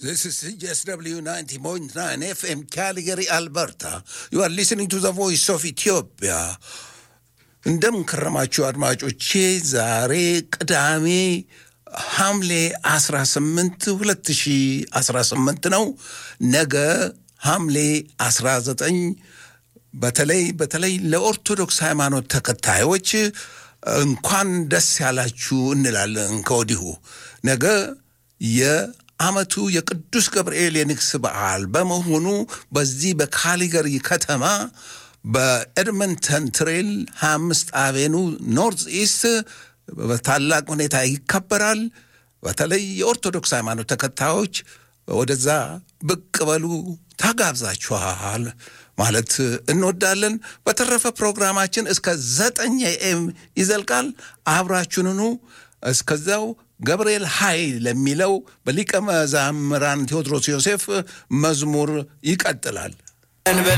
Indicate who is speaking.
Speaker 1: This is CSW 90.9 FM Calgary, Alberta. You are listening to the voice of Ethiopia. እንደምን ከረማችሁ አድማጮቼ። ዛሬ ቅዳሜ ሐምሌ 18 2018 ነው። ነገ ሐምሌ 19 በተለይ በተለይ ለኦርቶዶክስ ሃይማኖት ተከታዮች እንኳን ደስ ያላችሁ እንላለን ከወዲሁ ነገ የዓመቱ የቅዱስ ገብርኤል የንግስ በዓል በመሆኑ በዚህ በካሊገሪ ከተማ በኤድመንተን ትሬል 25 አቬኑ ኖርዝ ኢስት በታላቅ ሁኔታ ይከበራል። በተለይ የኦርቶዶክስ ሃይማኖት ተከታዮች ወደዛ ብቅ በሉ ተጋብዛችኋል ማለት እንወዳለን። በተረፈ ፕሮግራማችን እስከ ዘጠኝ ኤም ይዘልቃል። አብራችሁንኑ እስከዛው ገብርኤል ኃይል ለሚለው በሊቀ መዛምራን ቴዎድሮስ ዮሴፍ መዝሙር ይቀጥላል።